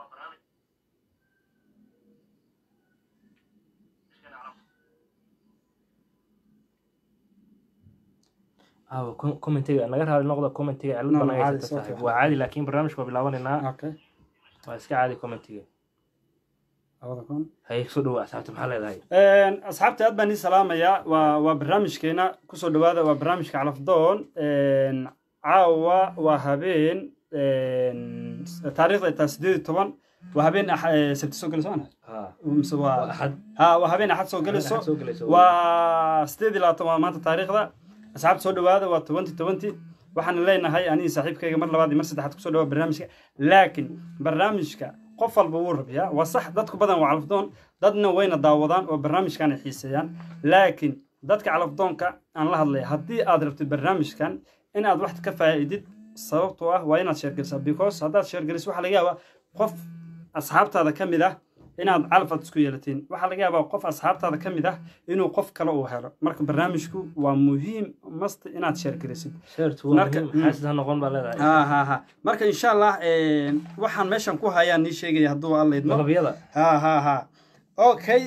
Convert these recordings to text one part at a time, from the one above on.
aw commentiga naga raali noqda commentiga cilad No, badan caadi, ay soo tahay fiican. waa caadi laakiin barnaamijka waa bilaabanaynaa okay waa iska caadi commentiga labada kun hay soo dhawa asxaabta maxaa leedahay asxaabta aad baan ii salaamayaa waa waa barnaamijkeena kusoo dhawaada waa barnaamijka calafdoon caawa waa habeen taariikhda taa sideed iyo toban waa habeen Ax- eh, sabti soo gelayso maana ha mise waa waa axad ha waa habeen axad soo gelayso Axad soo gelayso. waa sideed iyo labaatan waa maanta taariikhda asxaabta soo dhawaada waa tobanti tobanti waxaan leenahay aniga saaxiibkayga mar labaad iyo mar saddexaad kusoo dhawaada barnaamijka laakiin barnaamijka qof walba wuu rabiyaa waa sax dadku badan waa calafdoon dadna wayna daawadaan oo barnaamijkan ay xiiseeyaan laakiin dadka calafdoonka aan la hadlaya haddii aad rabtid barnaamijkan in aad wax ka faa'iidid sababtoo ah waa inaad sheergelisaa because haddaad sheergeliso waxaa laga yaabaa qof asxaabtaada ka mid ah inaad calaf aad isku yeelatiin waxaa laga yaabaa qof asxaabtaada ka mid ah inuu qof kale uu helo marka barnaamijku waa muhiim mast inaad sheergelisid sheertu waa Marka- muhiim xaasid ha noqon baa leedahay ha ha ha marka insha allah waxaan meeshan ku hayaan nii sheegaya hadduu alla idmo dalabyada ha ha ha okay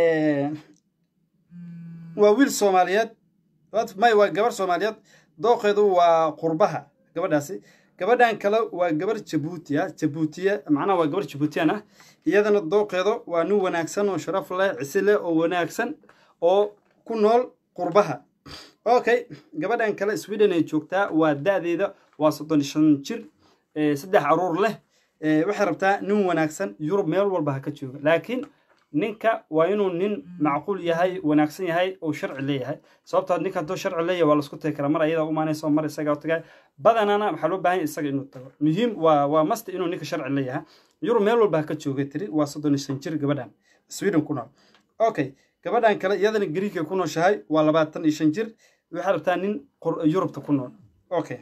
waa wiil soomaaliyeed What? may waa gabar soomaaliyeed dooqeedu waa qurbaha gabadhaasi gabadhan kale waa gabar jabuutiya jabuutiya macnaha waa gabar jabuutiyan ah iyadana dooqeedu waa nin wanaagsan oo sharaf leh cisi leh oo wanaagsan oo ku nool qurbaha okay gabadhan kale sweden ay joogtaa waa da-deeda waa soddon iyo shan jir eh, saddex caruur leh Eh, waxay rabtaa nin wanaagsan yurub meel walba ha ka jooga laakiin ninka waa inuu nin macquul yahay wanaagsan yahay oo sharci leeyahay sababtoo ninka hadduu sharci leeyahay waa lasku tagi karaa mar ayada umaanaysa oo mar isaga tagay badanana waxaa loo baahan yahay isaga inuu tago muhiim waa waa masti inuu ninka sharci leeyahay yurub meel walba ha ka jooga tiri waa soddon iyo shan jir gabadhan sweden ku nool okay gabadhan kale iyadana gariigay ku nooshahay waa labaatan iyo shan jir waxay rabtaa nin qur- yurubta ku nool okay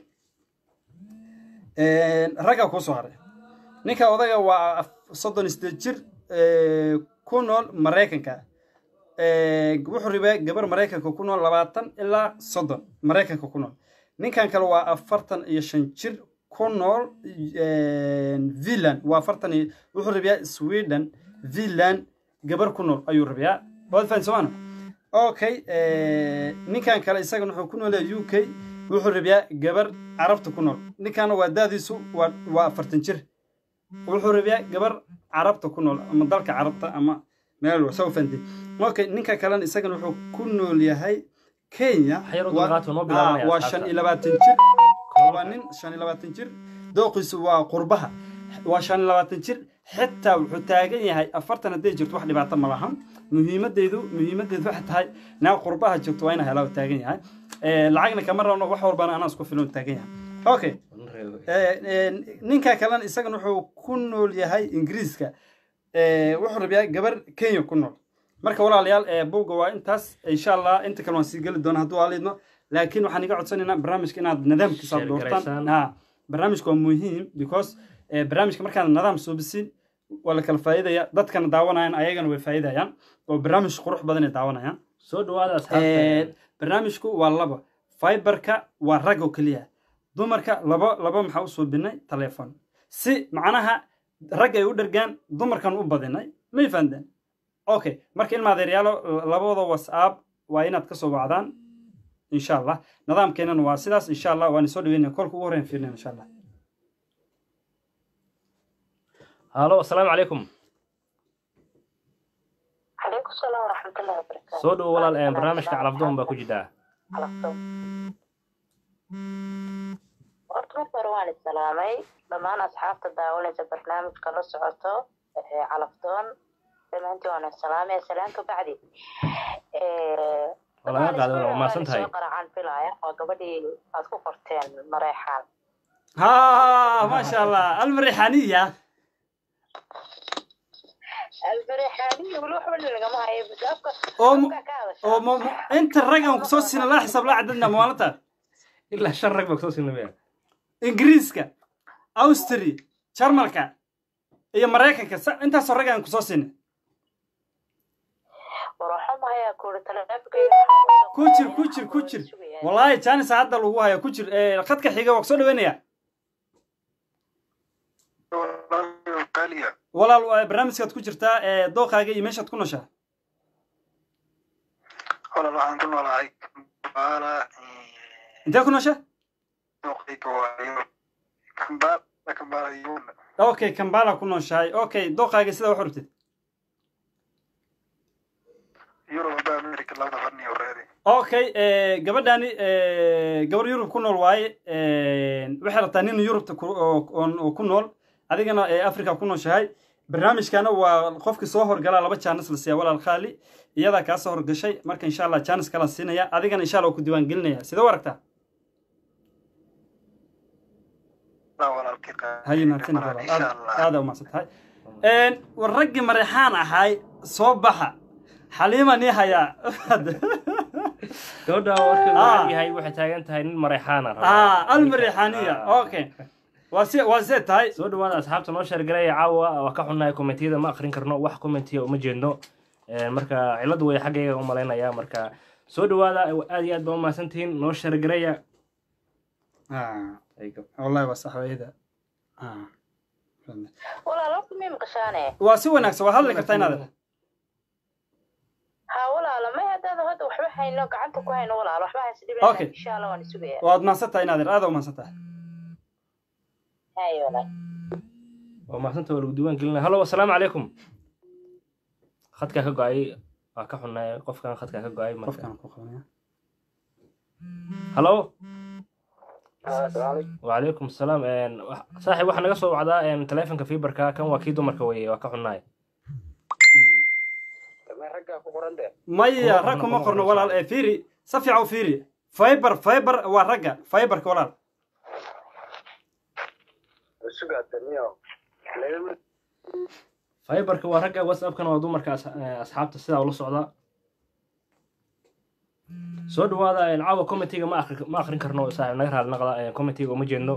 ragga kusoo haray ninka odaga waa af- soddon iyo sideed jir eh, ku nool maraykanka Eh, wuxuu ribaa gabar maraykanka ku nool labaatan ilaa soddon maraykanka ku nool ninkan kale waa afartan iyo shan jir ku nool finland waa afartan iyo wuxuu rabiyaa sweden finland gabar ku nool ayuu rabiyaa waad fahan somaana okay eh, ninkan kale isagana wuxuu ku noolyahay u k wuxuu rabiyaa gabar carabta ku nool ninkana waa daadiisu waa waa afartan jir wuxuu rabiyaa gabar carabta ku nool ama dalka carabta ama meel walba soo fahantay okay ninka kalena isagana wuxuu ku nool yahay kenya Xayar u waa- dulqaad waa noo ah, bilaabanaya waa asxaabta. shan iyo labaatan jir waa nin shan iyo labaatan jir dooqiisu waa qurbaha waa shan iyo labaatan jir xitaa wuxuu taagan yahay afartan hadday jirto wax dhibaato ma lahan muhiimadeedu muhiimadeedu waxay tahay naa qurbaha joogto waa ina helaa uu taagan yahay Eh, lacagna kama rabno wax walbana anaa isku filan uu taagan yahay okay Eh, eh, ninka kalena isagana wuxuu ku nool yahay ingiriiska Eh, wuxuu rabiyaa gabar kenya ku nool marka walaalayaal eh, buugga waa intaas insha allah inta kale waan sii geli doona hadduu aalidno laakiin waxaan iga codsanaynaa barnaamijka inaad nidaamkiisa aad doortaan Sheergaraysaan. ha barnaamijka waa muhiim because eh, barnaamijka markaan nidaam soo bisin waa la kala faa'iidaya dadkana daawanayaan ayagana way faa'iidayaan oo barnaamij qurux badan ay daawanayaan soo dhawaada Eh, asxaabta barnaamijku waa laba fiberka waa rag oo keliya dumarka laba laba maxaa u suubinay teleefon si macnaha rag ay u dhergaan dumarkan u badinay may fahanteen okay marka ilma adeeryaalo labada whatsapp waa inaad kasoo wacdaan insha allah nidaamkeenana waa sidaas insha allah waan soo dhaweynaya kolka ugu horreyn fiirnay insha allah halo asalaamu calaykum عليكم السلام ورحمة الله وبركاته soo dhawo walaal eh, barnaamijka calafdoon baa ku jiraa calafdoon horta marka hore waan isalaamay dhammaan asxaabta daawanaysa barnaamijka la socoto ee calafdoon dhammaantiin waan isalaamay salaanka bacdi Waa laga qaaday, waa mahadsan tahay. soo qaracaan filaya waa gabadhii aad ku qorteen mareexaan ha maasha allah almarixaniya almareexaaniya weli waxba lagama hayo afka oo mu- afka ka hadashaa oo mo- mo- inta rag aan kusoo siina laa xisaab laa cadadna maalinta ilaa shan rag baa kusoo sinamaya ingiriiska austria jarmalka iyo maraykanka sa- intaasoo rag aan kusoo siinay war waxa mahayaa kuuri taleefankayga ku jir ku jir ku jir wallaahi janis hadda lagu haya ku jir Eh, khadka xiga waa kusoo dhaweynaya walaal waa barnaamijkaad ku jirtaa ee dooqaaga iyo meeshaad ku nooshaa walaal waxaan ku noolahay kambaala intee ku noosha dooqayga waayo kambaala kambaala yuuna okay kambala ku nooshahay okay dooqaaga sidaa wax rabtid yurub ba america labada qarni horeedi okay gabadhaani gabar yurub ku nool waaye waxay rabtaa nin yurubta ku- oo- oo oo ku nool adigana ee africa ku nooshahay barnaamijkana waa qofkii soo horgalaa laba jaanis la siiya walaal khaali iyadaa kaa soo horgashay marka insha allah jaanis kala siinaya adigana insha allah waa ku diiwaan gelinaya sidee u aragtaa laa walaalkii haye mahadsanid walaal insha aad allah aada umahadsan tahay war raggii mareexaan ahay soo baxa xaliima nii hayaa gabadha warkeedu Ah. waxaa yahay waxay taagan tahay nin mareexaana raba. ah almareexaaniya Ah. okay waa si waa see tahay soo dhawaada asxaabta noo sheergalaya caawa waa ka xunnahay kommentiyada ma akrin karno wax kommentiya uma jeedno Een, marka ciladu way xaggayga u malaynaya marka soo dhawaada aad iyo aad baa umahadsantihiin noo sheergalaya Ah, wallahi waa saxwayda walaal horta may maqashaane waa si wanaagsan waa hadli kartaa inaad ha walaalo may haddaada hadda waxba hayno gacanta ku hayno walaal waxba haysa Okay. dhibin insha allah waan isugaya waad mahadsan tahay inaad aada umahadsan tahay hayo walaal waa mahadsantaha waa lagu diiwaan gelinaya hallo asalaamu calaykum khadkaa ka go-ay waa ka xunnahay qofkan khadkaa ka go-ay marka qofkaan ku qabanaya hallo wacalaykum asalaam Een, wax- saaxiib waxaa naga soo wacdaa een, taleefanka fiberka kan waa kii dumarka weye waa ka xunnahay maya rag kuma qorno walaal ee fiiri si fiican u fiiri fiber fiber waa ragga fiberka walaal fiberka waa ragga whatsappkana waa dumarka as- eh, asxaabta sidaa ula socda soo dhawaada een, caawa commentiga ma akri ma akrin karno saaxiib naga raali naqda een, commentiga uma jeedno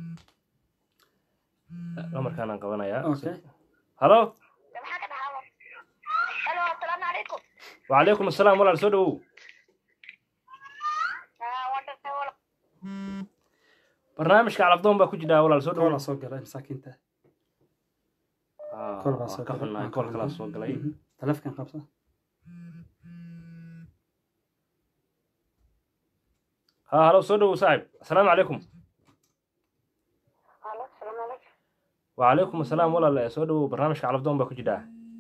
lamarkaanaan qabanayaa okay hallo halo asalaamu calaykum wacalaykum asalaam walaal soo dhawow barnaamijka calafdoon baa ku jidhaa walaal soo koolaa dhawow soo galay masaakiinta Ah, kool baa waa soo ka galay xunnahay kool kalaa soo galay Mhm. taleefkan qabsa ha hallo soo dhawow saaxiib asalaamu calaykum halo asalaamu calaykum wacalaykum asalaam walaal eh, soo dhawow barnaamijka calafdoon baa ku jidhaa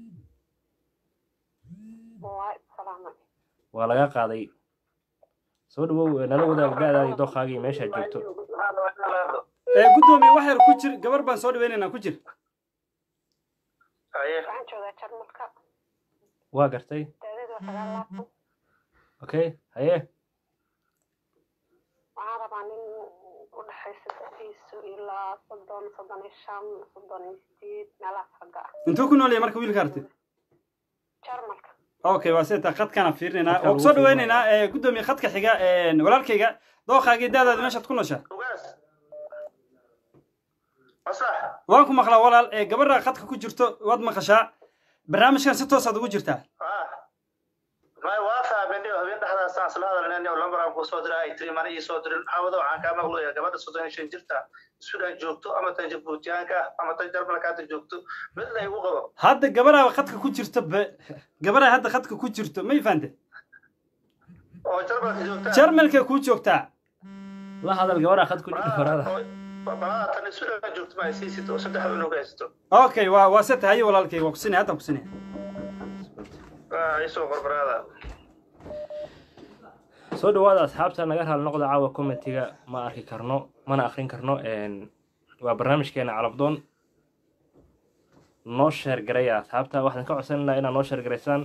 waa salaamay waa laga qaaday soo dhawow eh, nala wadaag ga-daadii dooqaagii meeshaad joogto ee guddoomiye wax yar ku jir gabar baan soo dhaweynaynaa ku jir waxaan joogaa jarmalka waa gartay daadadu waa sagaal laabtan okay haye waxaan rabaa nin u dhexaysa dadiisu ilaa soddon soddon iyo shan soddon iyo sideed meelahaas ragga ah intuu ku nool yahay marka wiilka artid jarmalka okay waa sida khadkaana fiirinaynaa Khadka oo lagu soo fiirinayo. dhaweynaynaa ee guddoomiye khadka xiga ee walaalkayga dooqaagii daadaada meeshaad ku nooshaa waan ku maqlaa walaal ee gabadha khadka ku jirto waad maqashaa barnaamijkan si toosaad ugu jirtaa may waa fahmeenay habeen dhexdaasaan isla hadalnay oo lambaraan kuu soo diray ay tiri mana ii soo dirin maxamado waxaan kaa maqlaya gabadha soddon iyo shan jirta sudan joogto ama tan jabuutiyaanka ah ama tan jarmalka hadda joogto mid la igu qabo hadda gabadhaa khadka ku jirto be gabadhaa hadda khadka ku jirto may fahante oo jarmalka joogta jarmalka kuu joogtaa la hadal gabadha khad ku jira horada balada tan sudan joogto ma ay sii sito oo saddex unug haysto okay waa waa se tahay walaalkay waa kusinaya hadda kusinaya isoo qorbaraada soo dhawaada asxaabta naga raali noqda caawa commentiga ma arki karno mana akrin karno Een, waa barnaamijkeena calafdoon noo sheer garaya asxaabta waxaan ka codsan lahaa inaad noo sheer garaysaan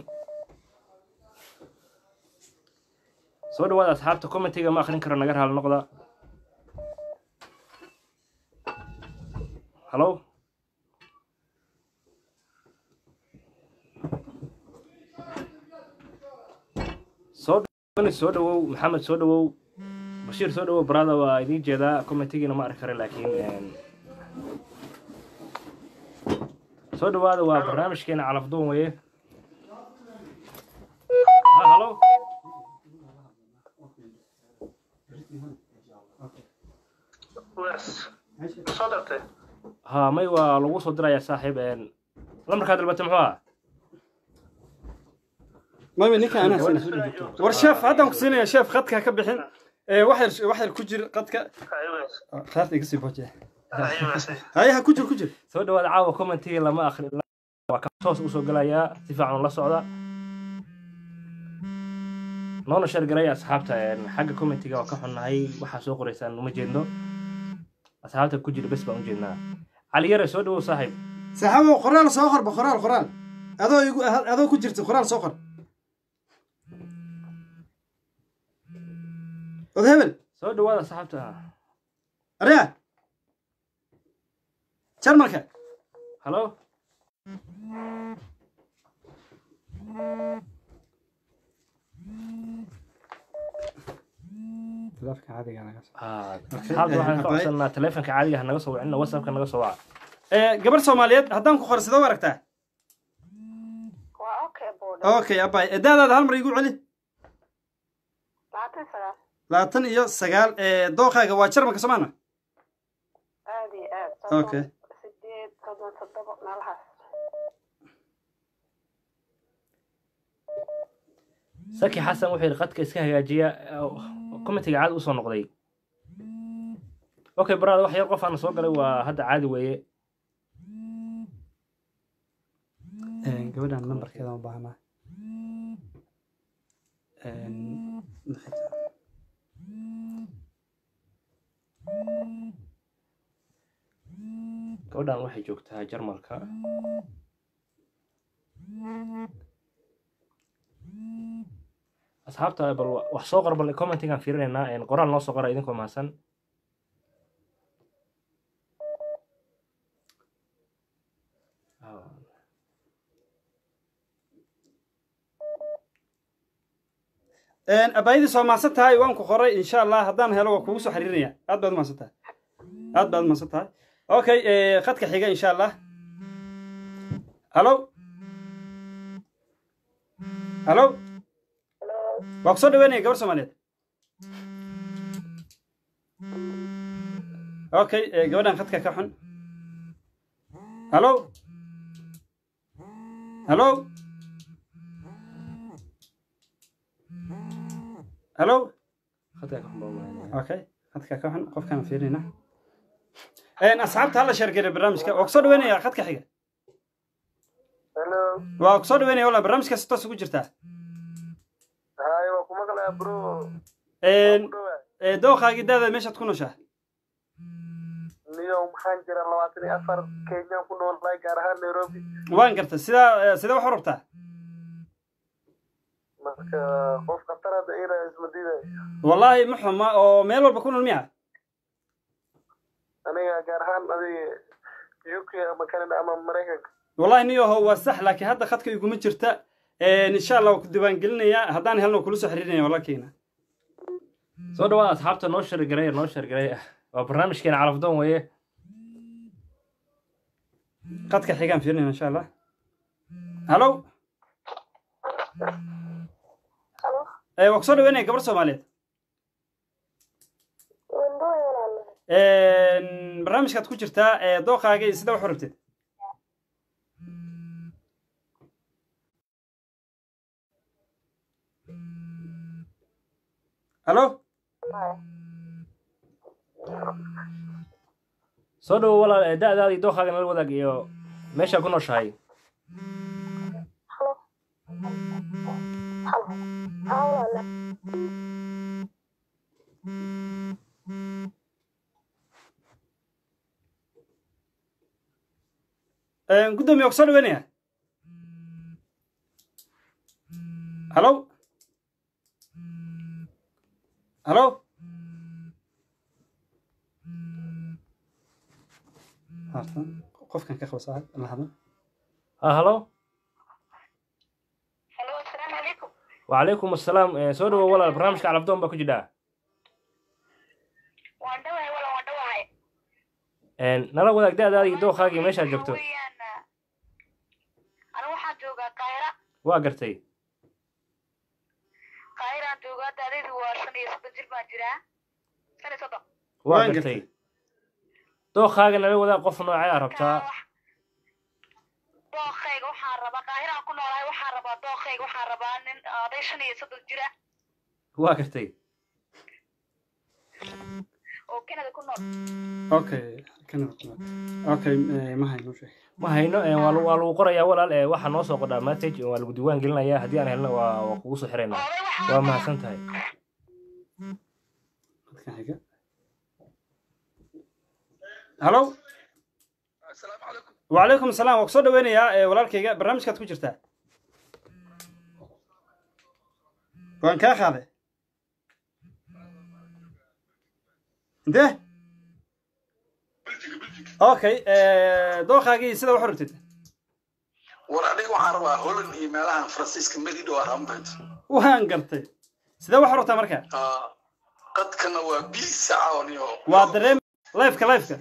soo dhawaada asxaabta commentiga ma akrin karo naga raali noqda hallo soo dhawani soo dhawow maxamed soo dhawow bashiir soo dhawow barada waa idiin jeedaa commentigiina ma arki kara laakiin een, soo dhawaada waa barnaamijkeena calafdoon weye ha hallo wes soo dartay ha may waa lagu soo dirayaa saaxiib een, lambarkaa dalbata muxuu ah mami ninka anaa siinaya war sheef haddaan ku siinaya sheef khadka ka bixin ee wax yar wax yar ku jir khadka khaarta iga sii boojiya haye ha ku jir ku jir soo dhawaada caawa commentiga lama akhri waa ka toos usoo gelayaa si fiican la socda noona shargaraya asxaabta een, xagga commentiga waa ka xunnahay waxaa soo qoraysaan uma jeedno asxaabta ku jira bes baan u jeednaa cali yare soo dhawow saaxiib saxaabo qoraal soo qorba qoraal qoraal adoo igu adoo ku jirta qoraal soo qor od hebel soo dhawaada asxaabta arya jarmalka halo khilaafka caadiga naga soo Ah, asxaabta waxaan ka codsanaa taleefanka caadiga ha naga soo wicina whatsappka naga soo waca ee gabar soomaaliyeed haddaan ku qor sidoo aragtaa waa okay buudha okay abay edaadaada hal mar igu celi labaatan sagaal labaatan iyo sagaal ee dooqaaga waa jarmalka soomaana aad iyo aad Okay. sideed soddon toddoba meelahaas saki xasan wuxuu yidhi qadka iska hagaajiya commentiga caadi usoo noqday okay baraada wax yar qof aana soo galay waa hadda caadi weeye gabadhan nambarkeeda ma baahnaa gabadhan waxay joogtaa jarmalka asxaabta bal wa- wax soo qor bal commentigaan fiirinaynaa een, qoraal noo soo qora idinkoo mahadsan abaayadii soo maadsan tahay waan ku qoray insha allah haddaan helo waa kugu soo xiriirinaya aad baad umahadsan tahay aad baad umahadsan tahay okay eh, khadka xiga insha allah halo halo waa ku soo dhaweynaya gabar soomaaliyeed okay eh, gabadhan khadka ka xun halo halo halo khadkaa ka xumbaamaanaya okay khadka ka xun qofkaan fiirinayna Een, asxaabta hala sheergeeya barnaamijka waa kusoo dhaweynaya khadka xiga hello waa kusoo dhaweynaya wala barnaamijka si toos ugu jirtaa haye waa kuma qalaa bro Een, ku dhawaa ee, dooqaagii daada meeshaad ku nooshaa niyo maxaan jira labaatan iyo afar kenyaan ku noolahay gaar ahaan nairobi waan garta sidaa ee, sidee wax u rabtaa marka qof khatar hadda ina isma diiday wallaahi ma xuma oo meel walba ku nool miya aniga gaar ahaan adiga uk ama canada ama maraykanka wallaahi niyaho waa sax laakiin hadda khadka iguma jirta Een, insha allah waa ku diiwaangelinayaa haddaan helno waa kula soo xiriirinaya walaalkeyna soo dhawaada asxaabta noo shargareeya noo shargareeya waa barnaamijkeena calafdoon weeye khadka xigaan fiirinayna insha allah halo halo ee, waa kusoo dhaweynaya gabar soomaaliyeed wandooy walaalo Een, barnaamijkaad ku jirtaa ee dooqaaga iyo sida wax u rabtid halo soo dhawo walaal ee da-daada iyo dooqaaga nala wadaag iyo meeshaa ku nooshahay halo halo haa walaalo Een, guddoomiye waa kusoo dhaweynaya halo halo Haatan, qofkan ka qabo saaxib la hadlo ha halo halo asalaamu calaykum wacalaykum assalaam ee, soo dhawo walaal barnaamijka calafdoon baa ku jidhaa waan dhawahay wala waan dhawahay Een, nala wadaag da-daada iyo dooqaaga iyo meeshaad joogto anigu waxaan joogaa kaahira waa gartay kaahiraan joogaa daadaydu waa shan iyo soddon jir baan jiraa shan iyo soddon waa Waan gartay dooqaaga nala wadaag qof noocee aa rabtaa dooqayga waxaan rabaa qaahiraan ku noolahay waxaan rabaa dooqayga waxaan rabaa nin oday shan iyo soddon jir ah waa gartay oo canada ku nool okay Canada ku nool. okay eh, ma hayno sheeg ma hayno ee, waa lagu- waa lagu qorayaa walaal ee, waxaa noo soo qodhaa message waa lagu diiwaan gelinayaa haddii aan helno waa waa kugu soo xiraynaa oday waxaan waa mahadsan tahay dadkan xiga hallo asalaamu calaykum وعليكم السلام وكسو دوينيا ee walaalkayga barnaamijkaad ku jirtaa waan kaa qaaday intee okay dooqaagii sida wax rabtid war aniga waxaan rabaa holland iyo meelahan faransiiska melido arambed waan gartay sidee wax rabtaa marka qadkana waa bii sacaon iyo waa dareem lifeka lifeka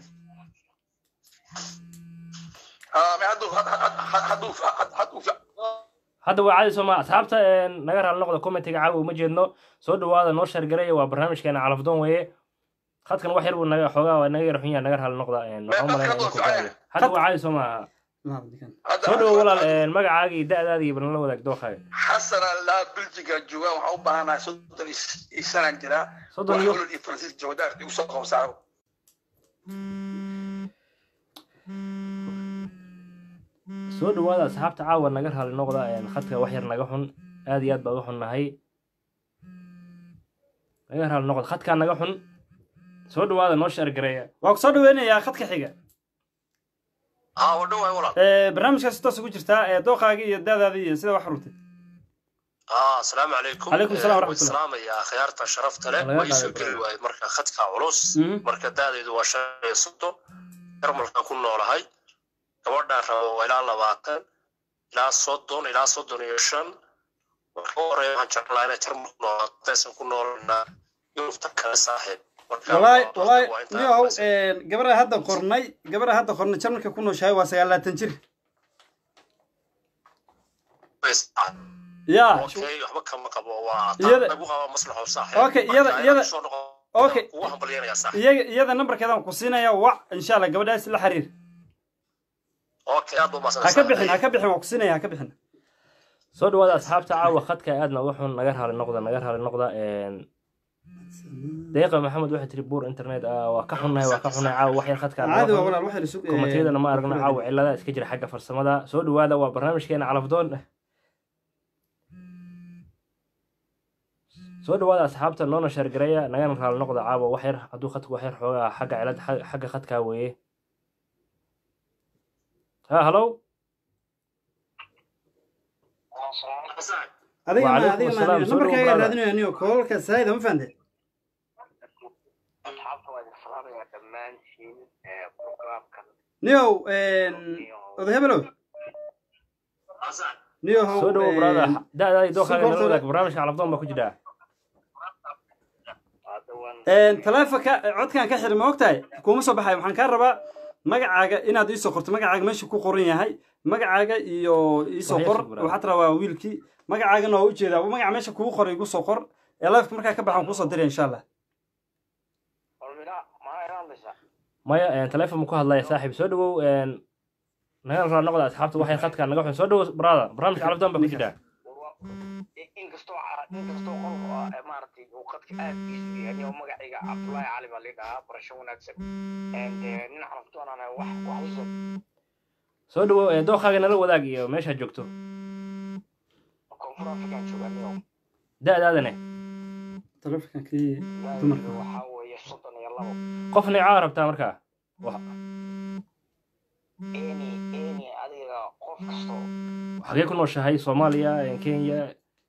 hadduu hadduu hadduu hadda waa caadi sooma asxaabta ee, naga raali noqda commentiga caawa uma jeedno soo dhawaada noo sheergaraya waa barnaamijkeena calafdoon weeye khadkan wax yar buu naga xoogaa waa naga yar xun yahay naga raali noqda een, waxaan u malaynaya inuu ku gaadhay. hadda waa caadi sooma soo dhawo walaal een, magacaaga iyo da'daada iyo balnala wadaag dooqaaga xasan allaa beljiga joogaan waxaan u baahanahay soddon iyo sanaan jiraa soddon wax iyo holland iyo faransiis joogadaa igu soo qabsaa soo dhawaada asxaabta caawa naga raali noqda een, khadka wax yar naga xun aad iyo aad baa uga xun nahay naga raali noqda khadkaa naga xun soo dhawaada noo sheergareeya waa ku soo dhaweynayaa khadka xiga haa wadho waay walaal Eh, barnaamijkaas toos ugu jirtaa ee dooqaagii iyo da'daadii iyo sida wax rabtid aa asalaamu calaykum Calaykum salaam Eh, waraxmatullah. waan salaamayaa khiyaarta sharafta leh Laga waa iisoo qaaday geli barnaamij. waaye marka khadka culus Mhm. marka da'deedu waa shan iyo soddon jarmalkaan ku noolahay gabadhaan rabo waa ilaa labaatan ilaa soddon ilaa soddon iyo shan marka u horeeya waxaan jeclaan lahaa inay jarmal ku noolaato intaysan ku noolanaa yurubta kale saaxiib marka walaay waa- walaay waa intaa niyow aqoonsan. gabadha hadda qornay gabadha hadda qornay jarmalka ku nooshahay waa sagaalaatan jir ya okay waxba kama qabo waa Iyada- taa lagu qaba maslaxo saaxiib Okay, iyada- Marka iyada- inaad soo noqo- Okay. kugu hambalyanaya saaxiib iyaga iyada nambarkeedaan ku siinaya wac insha allah gabadhaas la xiriir okay aad baa ha ka umahadsantahay. bixin ha ka bixin waa ku siinaya ha ka bixin soo dhawaada asxaabta caawa khadka aadna uga xun naga raali noqda naga raali noqda een, deeqa maxamed waxay tiri buur internet ah waa ka xunnahay waa ka xunnahay caawa wax yar khadka aad caadi uga waa xun. walaal waxay isug komatiyadana ma aragno caawa cilada iska jira xagga farsamada soo dhawaada waa barnaamijkeena calafdoon soo dhawaada asxaabta noona sheergareeya nagana raali noqda caawa wax yar hadduu khadku wax yar xoogaa xagga cilad xagga khadkaa weeye ha hallow adiga ma Waalaikum adiga ma asalaam, aniga soo dhawo nambarkayga brother. raadinayo aniyo koolka saayida ma fahante asxaabta waa idin salaamayaa dhammaantiin ee programkan niyow oday hebelow niyo how soo dhawo brother da'daadii dookaaga Support- nala wadaag barnaamijka calafdoon baa ku jira hadda waan taleefonka codkan ka xiri ma ogtahay kuma soo baxayo waxaan kaa rabaa magacaaga inaad iisoo qorto magacaaga meesha ku qoran yahay magacaaga iyo iisoo Waxay qor soo qoraan. waxaad rabaa wiilkii magacaagana waa ujeedaa magaca meesha kugu qoray igu soo qor ee lifeka markaa ka baxaan kusoo diraya insha allah olmina maa ila hadlaysaa maya een, taleefon ma ku hadlaya saaxiib soo dhawow een, nagana raali noqda asxaabta waxay khadkaa naga xun soo dhawow brother barnaamijka calafdoon baa ku jira inkastoo inkastoo qolku ah ee maaragtay uu qadka aad iisu yahay oo magacayga cabdullaahi cali baa lidhahaa barasho wanaagsan And, eh, nin carabtoonana wax wax usoo soo dhawow ee, dookaaga nala wadaag iyo meeshaad joogto koonfur afrikaan jooganiyo da'daadane taleefonkan kii ilaahay dumarka waxaa weeye soddon iyo labo qof neecaa rabtaa markaa Wax- eni eni adiga qof kastoo xagee ku nooshahay soomaaliya een, kenya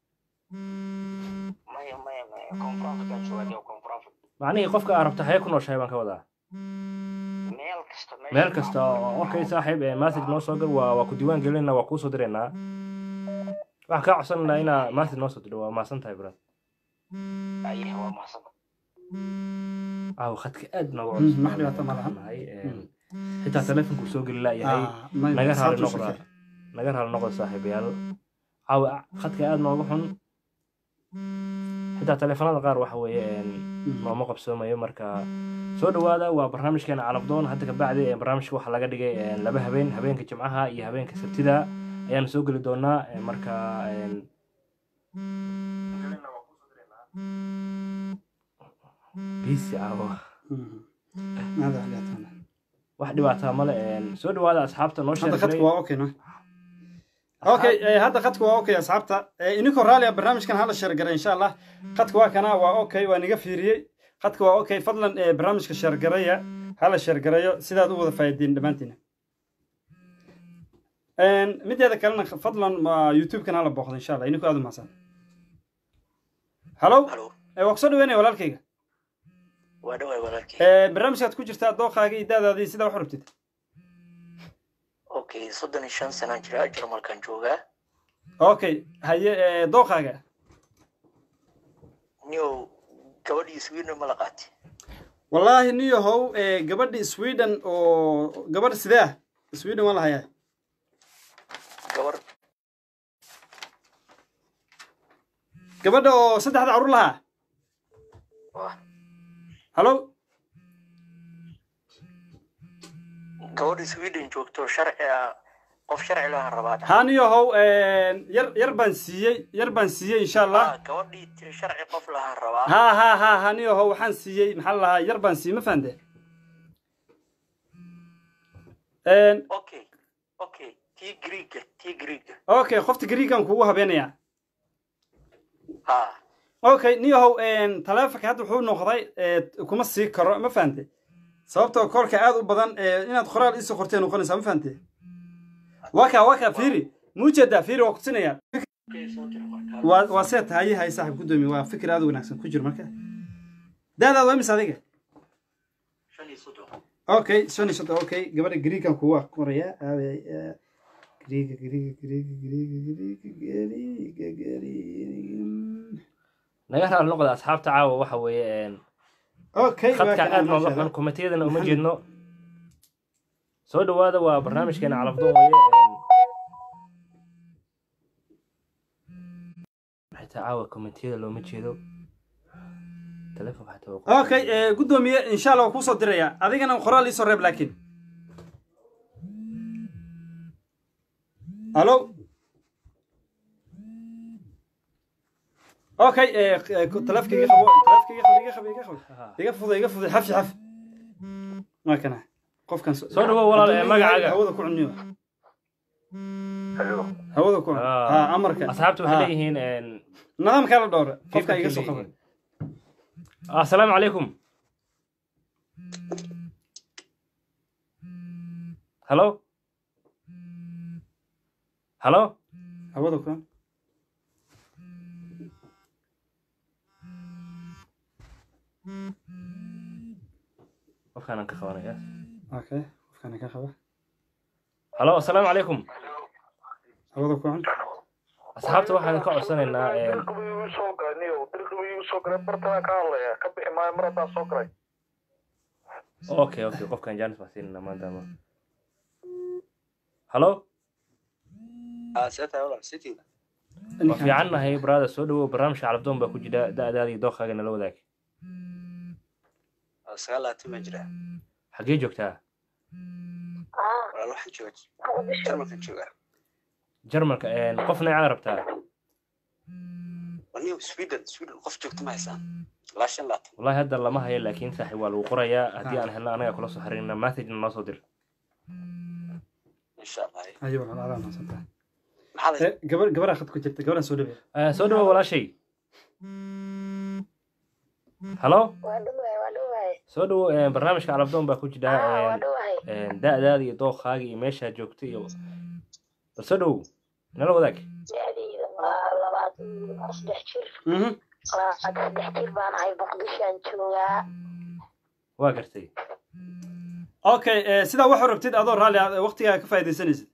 maya maya maya koonfur afrikaan jooganiyo koonfur afrika macnihii qofka aa rabta xagee ku nooshahay baan ka wadaa meel kasta meesha meel kasta oo okay saaxiib ee message noo soo gal waa waa ku diiwaan gelinaa waa kuu soo diraynaa waxaan kaa codsanaynaa inaa message noo soo diro waa mahadsan tahay brad ayaha waa mahadsan caawa khadka aad nooga Mm, codsan wax dhibaato ma laha. nahay xitaa taleefonku soo geli laayahay Ah, may- naga raali saad u noqda sheegtay. naga raali noqda saaxiibayaal caawa khadka aad nooga xun xitaa taleefanada qaar waxa weeye een, nooma qabsoomayo marka soo dhawaada waa barnaamijkeena calafdoon hadda kabacdi ee barnaamijka waxaa laga dhigay een, laba habeen habeenka jimcaha iyo habeenka sabtida ayaanu soo geli doonaa een, marka een, biisi caawo maada xagaatana wax dhibaataa male een, soo dhawaada asxaabta noo hadda khadku sheegay waa okay no okay eh, hadda khadku waa okay asxaabta Eh, ininkoo raaliya barnaamijkan hala sheergaray insha allah khadku waa kana waa okay waa niga fiiriyey khadku waa okay fadlan eh, barnaamijka sheergaraya hala sheergarayo sidaad u wada faa'iidiin dhammaantiina Een, mideeda kalena fadlan ma youtube-kan hala booqdo insha allah ininkoo aad u mahadsan halo halo Eh, waa kusoo dhaweynaya walaalkayga waa dhawaay walaalkay Eh, barnaamijkaad ku jirtaa dooqaaga iyo daadaadii sidaa wax u rabtid okay soddon iyo shan sanaan jira jarmalkan joogaa okay haye eh, dooqaaga niyow gabadhii sweden ma la qaatay wallaahi niyahow eh, gabadhi sweden oo gabadh sidee ah sweden waa la hayaa gabar gabadha oo saddexda carruur lahaa waa halo gabadha sweden joogto sharci ah qof sharci lahan rabaa haa niyahow yar yar baan siiyey yar baan siiyey insha allah Ah, gabadhii tiri sharci qof lahan rabaa haa haa haa haa niyahow waxaan siiyey maxaa la lahaa yar baan siiyey ma fahante okay okay tii griiga tii griiga okay qofta gariigan kugu habeenayaa ha okay niyahow taleefonka hadda wuxuu noqday eh, kuma sii karo ma fahante sababtoo korka aad u badan eh, inaad qoraal iisoo qortay noqonaysaa ma fahante waka waka fiiri muujeedaa fiiri waa kutusinayaa waa waa see tahay hay saaxib gudoomiye waa fikir aad u wanaagsan ku jir marka daadaad waa imis adiga shan iyo soddon okay shan iyo soddon okay gabadha gariigan kuwa qoraya aaway eh, gariiga gariiga gariiga gariiga gariiga gariiga gariiga naga raali noqda asxaabta caawa waxa weeye een, okay waa khadka kan aad aan nooga sheegay. xun komitiyadana uma jeedno soo dhawaada waa barnaamijkeena calafdoon weeye een, xitaa caawa komitiyada looma jeedo telefonka xataa waa qof- okay eh, gudoomiye insha allah waa kuusoo diraya adigana qoraal iisoo reeb laakiin halo okay eh, eh, taleefka iga qabo taleefka iga qabo iga qabo iga qabo Aha. iga fudo iga fudo xafsi xaf waa kana qofkan Soo dhawow walaal, eh, magacaaga. hawada ku cuniyo Hello. hawada ku cun Ah. ha amarka asxaabta waxay Ha. leeyihiin een, nidaamkaa la dhowra qofka feedback iga ay soo qaba leeyihiin. assalaamu calaykum halo halo hawada ku cun qofkaanaan ka qabanaya okay qofkana ka qaba halo assalaamu calaykum hawada ku cun asxaabta waxaan ka codsanaynaa een, dirqibay igu soo galay niyow dirqibay igu soo galay bartanaan ka hadlaya ka bixi maayo mar haddaan soo galay okay okay qofkan jaanis baan siinayna maanta ama halo ah seeta walaal sitiida waa fiican nahay brada soo dhawow barnaamijka calabdoon baa ku jira da-daada iyo dooqaaga nala wadaag sagaal labaatan baan jiraa xaggee joogtaa walaal waxaan jooga jarmalkan joogaa jarmalka een, qof neecaa rabtaa waa niyow sweden sweden qof joogta ma haysaan ilaa shan labaatan wallahi hadda lama hayo laakiin saaxiib waa lagu qorayaa haddii aan helno anaga kula soo xiriirna messagena noo soo dir insha allah ayo walaal adaa mahadsantahay maxaa la Eh, gabar gabaraa khad ku jirta gabadhaan soo dhaweey Eh, soo dhawow walaashay halo waa dhawahay waa dhawahay soo dhawow een, barnaamijka calabdoon baa ku jira Ah, waa een, dhawahay een, da-daada iyo dooqaaga iyo meeshaad joogto iyo bal soo dhawow nala wadaag da'dayda waa labaatan waa saddex jir Mhm. waa saddex jir baan ahay muqdishoan joogaa waa gartay okay eh, sidaa waxaa rabtid adoo raalli ah waqtigaa ka faa'iidaysanaysid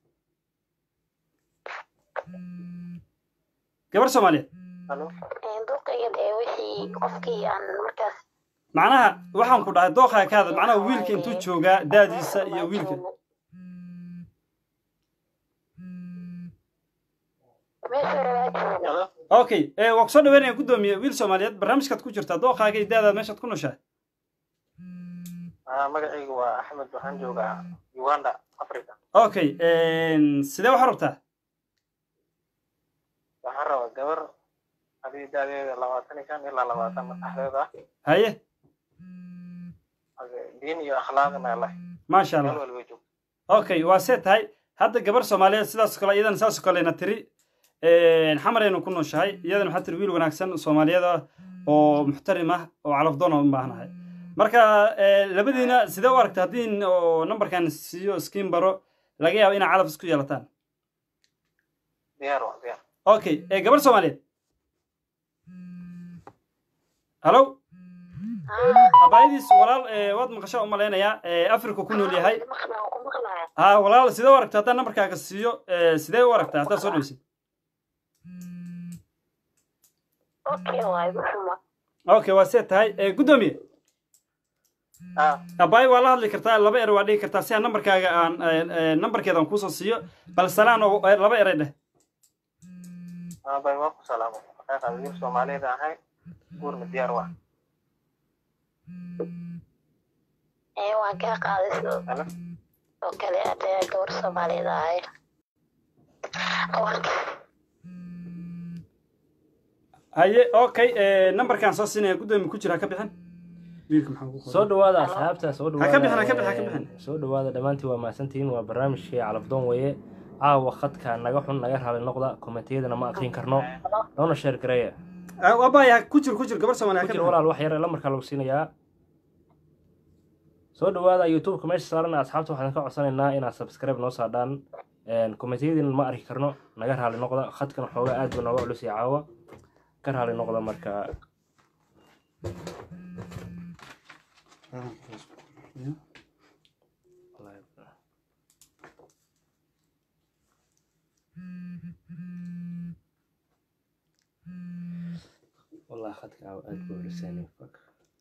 gabar soomaaliyeed duqayga dee wixii qofkii aan markaas macnaha waxaan ku dhahay dooqaa ka hadal macnaha wiilka intuu joogaa daadiisa iyo wiilka meesha okay ee waa kusoo dhaweynaya guddoomiye wiil soomaaliyeed barnaamijkaad ku jirtaa dooqaaga iyo daadaad meeshaad ku nooshahay magacaygu waa axmed waxaan joogaa uganda africa okay sidee waxaa rabtaa waxaan rabaa gabar adii daadeeda labaatan iyo shan ilaa labaatan madaxdeed ah haye diin iyo akhlaaqna leh maasha meel allah walba joogto okay waa see tahay hadda gabar soomaaliyeed sidaas kale iyadana saas kalena tiri xamaraynu ku nooshahay iyadana waxaa tiri wiil wanaagsan soomaaliyeed ah oo muxtarim ah oo calafdoon u baahnahay marka eh, labadiina sidee u aragta haddii oo nambarkan siiyo skiin baro laga yaabo inaa calaf isku yeelataan diyaar waa diyaar okay eh, gabar soomaaliyeed hallo abaayadiis walaal eh, waad maqasho u malaynayaa eh, africa ku nool yahay ha walaal sidee u aragta haddaan nambarkaaga siiyo eh, sidee u aragtaa haddaad soo dhaweysid okay waay muxuma okay waa see tahay Eh, guddoomiye abaay waa la hadli kartaa laba er waa dhigi kartaa si aan nambarkaaga aan eh, eh, nambarkeedan kuusoo siiyo bal salaan oo eh, laba eray dheh bay waa ku salaamo xaqiiqa wiil soomaaliyeed ahay guurna diyaar waa ee waan kaa qaaday sidoo oo kale adee gabar soomaaliyeed ahay haye okay eh, nambarkaan soo siinaya guddoomiye ku jira ha ka bixin wiilka maxaa ugu qoran? soo dhawaada asxaabta soo Ha ka bixin, dhawaada ha ka bixin, ha ka bixin. eh, soo dhawaada dhammaantiin waa mahadsantihiin waa barnaamijkii calafdoon weeye caawa khadka naga xun naga raali noqda komentiyadana ma akrin karno loona sheer gareeya Ah, abaay ha ku jir ku jir gabar soomaaliya ha ku ka jir bixin walaal wax yar lamarkaa lagu siinayaa soo dhawaada youtubeka meesha saaran asxaabta waxaan ka codsanaynaa inaad subscribe noo saadhaan komentiyadiina ma arki karno naga raali noqda khadkan xoogaa aad buu nooga culus iyo caawa ka raali noqda marka والله خدك عاو أدبو لساني فك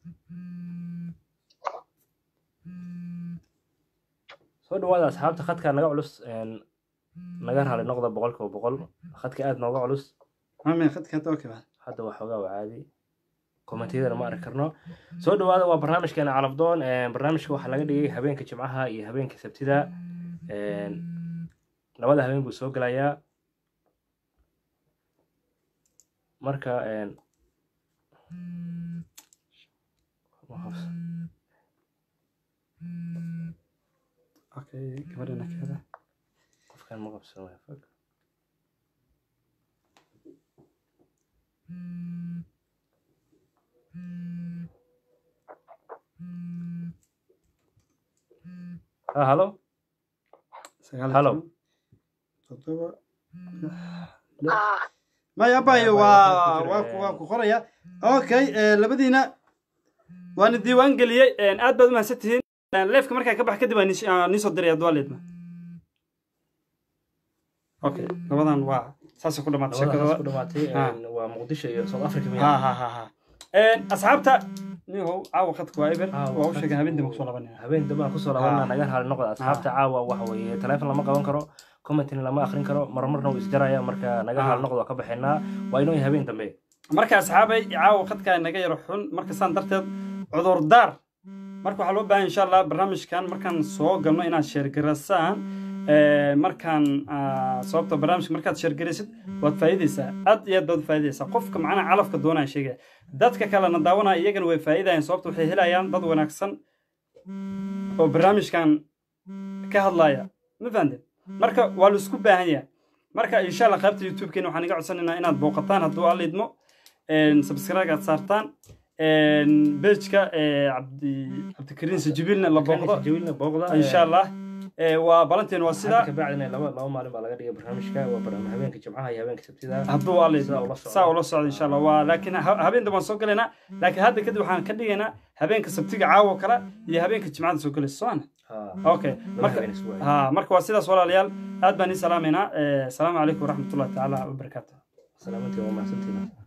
soo dhawaada asxaabta khadka naga culus een, naga raali noqda boqolkiiba boqol khadka aad nooga culus mame khadka hadda okay baa hadda waa xoogaa waa caadi kommentiyadana ma arki karno soo dhawaada waa barnaamijkeena calafdoon een, barnaamijka waxaa laga dhigay habeenka jimcaha iyo habeenka sabtida een, labada habeen buu soo gelayaa marka een, okay gabadhana keeda qofkan ma qabsanaya fog ah halo sagaal iyo Hello. toban, toddoba maya abayo waa waa ku- waa ku qoraya okay eh, labadiina waana diiwaan geliyey een, aad baad u mahadsan tihiin leefka markaa ka bax kadib aan niis- aan niisoo diraya duwaaleedma okay labadan waa saasay ku dhamaatay labadaas ku sheekadooda dhamaatay Ha. een, waa muqdisho iyo south africa ha miya ha ha ha Een, asxaabta nihow caawa khadka waa eber Caawa waa u khadka- sheegay habeentii kusoo labanaya habeen dambe aan kusoo labanaa Ha. naga raali noqda asxaabta caawa waxa weeye taleefon lama qaban karo commentina lama akrin karo marmarna wuu isjaraya marka naga Ha. raali noqda waa ka baxaynaa waa inoo yahay habeen dambe marka asxaabay caawa khadkaa naga yaro xun marka saan darteed cudurdaar marka waxaa loo baahan insha allah barnaamijkan markaan soo galno inaad sheergarasaan Ee, markaan ah, sababta barnaamijka markaad sheergaraysid waad faa'iidaysaa aad iyo aad baad u faa'iidaysaa qofka macnaha calafka doonaya sheegaya dadka kalena daawanaya iyagana way faa'iidayaan sababta waxay helayaan dad wanaagsan oo barnaamijkan ka hadlaya ma fahanteen marka waa la isku baahan yahay marka insha allah qaybta youtube-keena waxaan iga codsanaynaa inaad booqataan hadduu alla idmo subscribe aad saartaan bejka cabdi cabdikariin sajibilna la booqdo jawiilna booqda insha allah Eh, waa balanteen waa sidaa sidaa ka bacdina laba laba maalin baa laga dhigay barnaamijka waa barnaamij habeenka jimcaha iyo habeenka sabtida hadduu alla Sidaa idmo ula socdo. saa ula socda insha allah waa laakiin ha- habeen dambe waan soo galaynaa laakiin hadda kadib waxaan ka dhigaynaa habeenka sabtiga caawo kale iyo habeenka jimcada soo galaysa soo ana Ha. okay Laba marka habeen isku waayo. ha marka waa sidaas walaalayaal aad baan ii salaamaynaa Eh, asalaamu calaykum waraxmatullahi tacaala wabarakaatu salaamantii waa mahadsantiina